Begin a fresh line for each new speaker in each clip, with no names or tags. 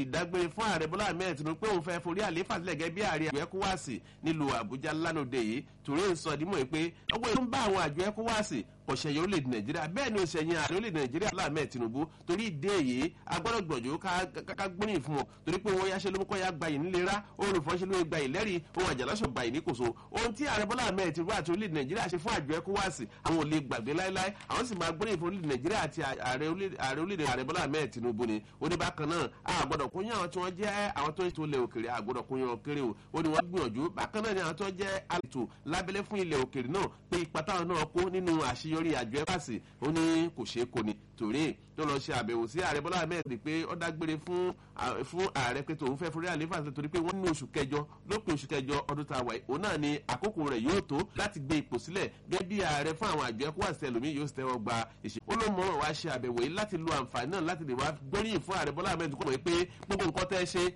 ti dágbére fún ààrẹ bọ́lá ahmed tinubu pé òun fẹ́ forí àlééfà sílẹ̀ gẹ́gẹ́ bí ààrẹ àjọ ecowas nílùú àbújá lánàá yìí torí ń sọ dímọ̀ pé ọwọ́ ìlú ń bá àwọn àjọ ecowas ọ̀sẹ̀yẹ orílẹ̀-èdè nàìjíríà bẹ́ẹ̀ ni òsèyìn ààrẹ orílẹ̀-èdè nàìjíríà láàmẹ́ tinubu torí ìdí èyí agbọ́dọ̀ gbọ̀njú ká gbóríyìn fún wọn torí pé wọ́n yáṣẹ́ lómúkọ́ ya gbayì nílera olùfọ́ṣẹ́ ló gbayì lẹ́rìí ohun àjàlásọ̀ gbayì níkòso ohun tí ààrẹ bọ́lá ahmed tinubu àti orílẹ̀-èdè nàìjíríà ṣe fún àjọ ecowas àwọn ò lè gbàgbé láéláé àwọn sì máa gbóríyìn fún orílẹ̀-èdè nàìjíríà àti ààrẹ orílẹ̀-èdè ààrẹ bọ́lá ahmed tinubu ni ó ní bákan náà àgbọ̀dọ̀ kún yàn àwọn tí wọ́n jẹ́ àwọn tó ń tó ilẹ̀ òkèrè àgbọ̀dọ̀ kún yàn kéré o ó ní wọ́n gbìyànjú bákan náà ni àwọn tó jẹ́ àlètò lábẹ́lẹ́ fún ilẹ̀ òkèrè náà pé ipa táwọn náà kó nínú àṣeyọrí àjọ ecowas ó ní kò ṣeé kó ni torí tó lọ ṣe àbẹ̀wò sí ààrẹ bọ́lá ahmed pé ó dágbére fún fún ààrẹ pé tòun fẹ́ forí àlefa ṣe torí pé wọ́n ní oṣù kẹjọ lópin oṣù kẹjọ ọdún tá a wà yìí òun náà ni àkókò rẹ̀ yóò tó láti gbé ipò sílẹ̀ gẹ́gẹ́ bí ààrẹ fún àwọn àjọ ẹ̀kọ́ àti ẹlòmíì yóò tẹ́wọ́ gba ìṣe. ó ló mọ̀ràn wá ṣe àbẹ̀wò yìí láti lo àǹfààní náà láti lè wá gbóríyìn fún ààrẹ bọ́lá ahmed kọ́ mọ̀ pé gbogbo nǹkan tẹ́ ṣe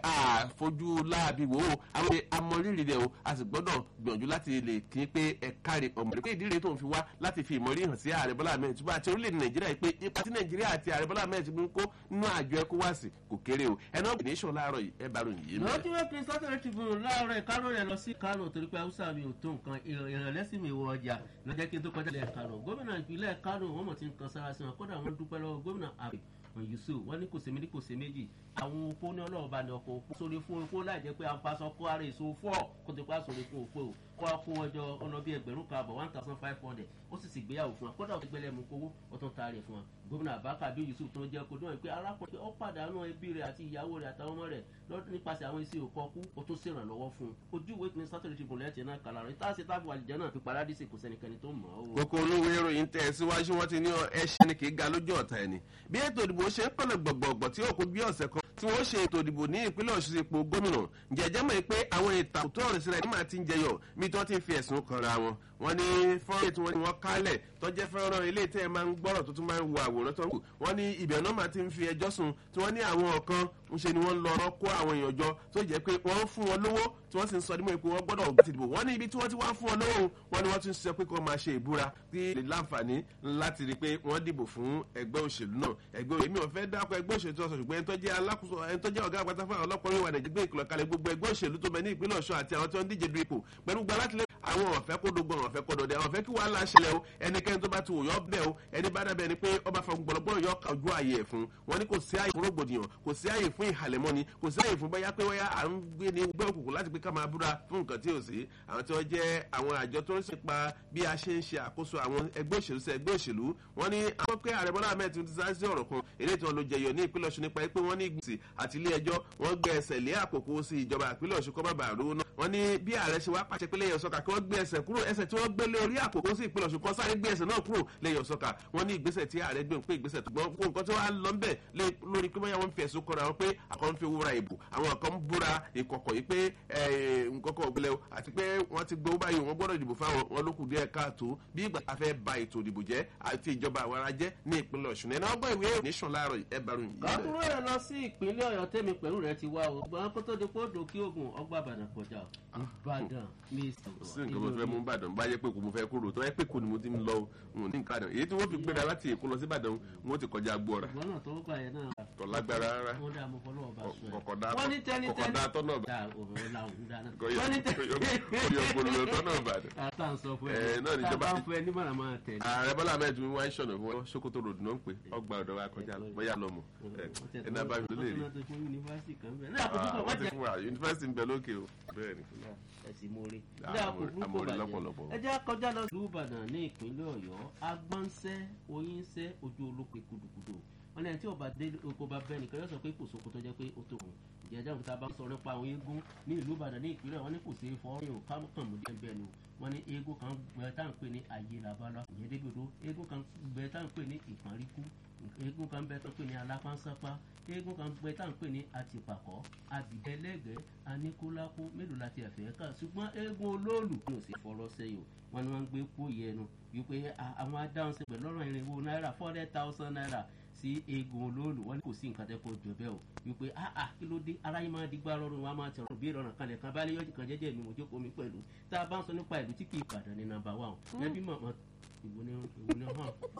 àfojú láàbí wò ó àwọn amọ̀rírì rẹ̀ o a sì gbọ́dọ̀ gbìyànjú láti lè kí pé ẹ̀ka rẹ̀ ọ̀mọ̀rẹ́ pé ìdí rẹ̀ tó ń fi wá láti fi ìmọ̀rí hàn sí ààrẹ bọ́lá ahmed túbọ̀ àti orílẹ̀-èdè nàìjíríà pé ipa tí nàìjíríà àti ààrẹ bọ́lá ahmed ti mú kó nínú àjọ ecowas kò kéré o ẹnu ọ̀gbìn nation láàárọ̀ yìí ẹ bá ròyìn yìí mẹ́rin.
lọ́jọ́ wẹ́pẹ́ sátẹ̀rẹ̀ tribune láàárọ̀ ìkárò rẹ̀ lọ sí kánò torí pé haúsá mi ò tó nǹkan ìrànlẹ́sìn mi wọ ọjà lọ́jọ́ kí n tó kọjá lẹ̀ kánò gómìnà ìpínlẹ̀ kánò wọ́n mọ̀ ti ń kan sára sí wọn kódà wọ́n dúpẹ́ lọ́wọ́ gómìnà àbẹ̀ yusuf wọn ní kò sèmi ní kò sè méjì àwọn opó ní ọlọ́ọ̀bá ní ọkọ̀ opó sórí fún opó láì jẹ́ pé à ń paṣọ kó ara èso fọ́ kó tó pa sórí fún opó o kó a kó wọn jọ ọ̀nà bíi ẹgbẹ̀rún kan àbọ̀ one thousand five hundred ó sì sì gbéyàwó fún wa kódà ó ti gbẹlẹ̀ mú kówó ó tún taari fún wa gómìnà abaka bí yusuf tó ń jẹ́ kojú wọn pé arákùnrin ó pàdánù ẹbí rẹ̀ àti ìyàwó rẹ̀ àtàwọn ọmọ rẹ̀ nípasẹ̀ àwọn iṣẹ́ òkọ kú ó tún ṣèrànlọ́wọ́ fún un ojú ìwé kìíní sátẹ̀lẹ̀ tìbùn lẹ́tì náà kàlà rẹ̀ tá a ṣe tábù àlìjẹ́ náà fi paradíṣe kò sẹ́nikẹ́ni tó mọ̀ ọ́.
kókó olówó ìròyìn tẹ̀ síwájú wọn ti ní ẹṣẹ́ ni kì í ga lójú ọ̀tá ẹni bí ètò ìdìbò ṣe ń pọ̀lọ̀ gbọ̀gbọ̀gbọ̀ tí òkú bí ọ̀sẹ̀ kan tí wọ́n ṣe ètò ìdìbò ní ìpínlẹ̀ ọ̀ṣun sí ipò gómìnà jẹ́jẹ́ mọ̀ pé àwọn ìtàkùn tó ọ̀rẹ́ sílẹ̀ nígbà tí ń jẹyọ̀ bí tí wọ́n ti fi ẹ̀sùn kanra wọn wọ́n ní fọ́nrán tí wọ́n ní wọ́n kálẹ̀ tó jẹ́ fọ́nrán ilé tẹ́ ẹ máa ń gbọ́rọ̀ tó tún máa ń wo àwòrán tó ń wù wọ́n ní ibẹ̀ náà máa ti ń fi ẹjọ́ sùn tí wọ́n ní àwọn kan ń ṣe ni wọ́n lọ ọ̀rọ̀ kó àwọn èèyàn jọ tó jẹ́ pé wọ́n ń fún wọn lówó tí wọ́n sì ń sọ nímọ̀ pé wọ́n gbọ́dọ̀ gbé ti dìbò wọ́n ní ibi tí wọ́n ti wá fún wọn lówó wọ́n ní wọ́n tún sọ pé kí wọ́n máa ṣe ìbúra kí lè láǹfààní láti rí i pé wọ́n dìbò fún ẹgbẹ́ òṣèlú náà ẹgbẹ́ òṣèlú mi ò fẹ́ dákọ̀ ẹgbẹ́ òṣèlú tó sọ ṣùgbọ́n ẹni tó jẹ́ alákòóso ẹni tó jẹ́ ọ̀gá àgbàtà fún àwọn ọlọ́pàá oríwà nàìjíríà gbé ìkìlọ̀ kalẹ̀ gbogbo ẹgbẹ́ òṣèlú tó bẹ ní ìpínlẹ̀ ọ̀ṣun àti àwọn tí wọ́n ń díje du ipò pẹ̀lú gba láti lé àwọn ọ̀fẹ́ kó dogun àwọn ọ̀fẹ́ kó dọdẹ àwọn ọ̀fẹ́ kí wàhálà ṣẹlẹ̀ o ẹnikẹ́ni tó bá ti wò yọ bẹ́ẹ̀ o ẹni bá dàbẹ̀ ni pé ọba fún gbọ̀lọ́gbọ̀lọ́ yọ ká ojú ààyè ẹ̀ fún wọn ni kò sí ààyè fún rògbòdìyàn kò sí ààyè fún ìhàlẹ̀mọ́ni kò sí ààyè fún bóyá pé wáyà à ń gbé ní gbẹ́ òkùnkùn láti pé ká máa búra fún nǹkan tí ò sí àwọn tí wọ́n jẹ́ àwọn àjọ tó ń ṣe pa bí a ṣe ń ṣe àkóso àwọn ẹgbẹ́ òṣèlú sí ẹgbẹ́ òṣèlú wọn ni àwọn pé ààrẹ bọ́lá ahmed ti sáré sí ọ̀rọ̀ kan èdè tí wọ́n lo jẹyọ ní ìpínlẹ̀ ọ̀ṣun nípa pé wọ́n ní ìgbìsì àti ilé ẹjọ́ wọ́n gbé ẹsẹ̀ lé àkókò sí ìjọba ìpínlẹ̀ ọ̀ṣun kọ́ bàbà àrùn náà wọ́n ní bí ààrẹ ṣe wá pàṣẹ pé lẹ́yìn ọ̀sọ́kà kí wọ́n gbé ẹsẹ̀ kúrò ẹsẹ̀ tí wọ́n gbé lé orí àkókò sí ìpínlẹ̀ ọ̀ṣun kọ́ sáré gbé ẹsẹ̀ náà kúrò lẹ́yìn ọ̀sọ́kà wọ́n ní ìgbésẹ̀ tí ààrẹ gbé pé ìgbésẹ̀ tó gbọ́n fún nǹkan tí wọ́n á lọ ńbẹ̀ lórí pé bóyá wọ́n fi ẹ̀sùn kọ́ra wọn pé àwọn fi owó ra ìbò àwọn kan ń búra ìkọ̀kọ̀ yìí pé nkọ́kọ̀ ògbélẹ̀ àti pé wọ́n ti gbowó báyìí wọ́n gbọ́dọ̀ ìdìbò fáwọn wọn ló kù díẹ̀ káàtó bí ìgbà tá a fẹ́ ba ètò ìdìbò jẹ́ àti ìjọba àwọn ará jẹ́ ní ìpínlẹ̀ ọ̀ṣun ẹ̀ náà gbọ́ ìwé nation láàárọ̀ ẹ̀ bá ròyìn.
kọ́kúrú rẹ̀ lọ sí ìpínlẹ̀ ọ̀yọ́ tẹ́mi pẹ̀lú rẹ̀ ti wá o gbọ́n kó tó di kó dòkí ogun ọgbà àbàdàn kọjá ìbàdàn mi
sí nǹkan mo fẹ́ mú ìbàdàn bá yẹ pé kò mo fẹ́ kúrò tó yẹ pé kò ní mo ti ń lọ òun ní nǹkan àdàn èyí tí wọ́n fi gbéra láti èkó lọ sí ìbàdàn wọ́n ti kọjá gbọ́ra.
ìgbọ́n náà tó gbà yẹn náà.
kò lágbára rárá
wọ́n dá mo fọlọ́ ọba sọ ẹ̀.
kọ̀kọ̀dá
wọ́n ní tẹ́ni tẹ́ni
kọ̀kọ̀dá tọ́nà bá.
dá òun làwọn dáná.
kọ̀yọ̀
wọ́n ní tẹ́ni
kọ̀yọ̀ gbòòrò tọ́nà bàdàn.
ata ń sọ fún
Ẹ,
ẹ
náà ni
tá a
ìjọba-
bá ń fún ẹ nímọ̀ràn máa tẹ̀lé.
ààrẹ bọ́lá ahmed mi wá ń ṣọ̀nà fún wọn sokoto road náà ń pè ọgbà ọ̀dọ̀ wa kọjá lọ bóyá lọ́mọ ẹ̀ ẹ̀ náà bá mi lè rí.
wọ́n ti fún yunifásitì kan bẹ́ẹ̀ ní àkókò
Ah,
wọ́n
wọ́n ti
jẹ́
fún wa yunifásitì ń bẹ lókè o bẹ́ẹ̀ ni.
ẹ̀sìn mórí.
Ah,
ní àkókò
amórí-
kò
amórí
bàjẹ́
lọ́pọ̀lọpọ̀.
ẹ jẹ́ kọjá lọ sí ìbàdàn ní ìpínlẹ̀ ọ̀yọ́ agbọ́nsẹ́ oyínsẹ́ ojú olópe kudukudu wọn ní ẹni tí ọba dé oko bá bẹ́ẹ̀ nìkan yóò sọ pé kò sóko tó jẹ́ pé ó tó kù ìjẹ́jẹ́ òkúta bá ń sọ nípa àwọn eégún ní ìlú ìbàdàn ní ìpínlẹ̀ wọn ní kò sí fọ́ọ̀rìn ò kámọ́kàn mú díẹ̀ bẹ́ẹ̀ ni o wọn ní eégún kan gbẹ tá à ń pè ní ayé làbálà ìyẹn dégbòdo eégún kan gbẹ tá à ń pè ní ìpàríkú eégún kan bẹ tó ń pè ní alápánsápá eégún kan gbẹ tá à ń pè ní àtìpàkọ́ àbìdẹ́lẹ́gẹ̀ẹ́ aníkúlákú mélòó la ti ẹ̀fẹ́ kà ṣùgbọ́n eégún olóòlù ní òsì fọlọ́ sẹ́yìn o wọn ni wọ́n ń gbé kó yẹnu wípé a- àwọn adáhùn sí pẹ̀lú ọ̀rọ̀ irinwó náírà four hundred thousand naira sí eégún olóòlù wọn ní kò sí nǹkan tẹ́ kó jọ bẹ́ẹ̀ o wípé ah ah kí ló dé aráyé máa di gbá rọrùn wọn a máa tẹ̀rọ bí ìrọ̀rùn kan lẹ̀ kan bá lé yọ̀jì kan jẹ́jẹ́ mi mo jókòó mi pẹ̀lú tá a bá ń sọ nípa ìlú tí kì í padà ní nàmbà wa o ẹbí mọ̀mọ́ ìwò ni ìwò ni hàn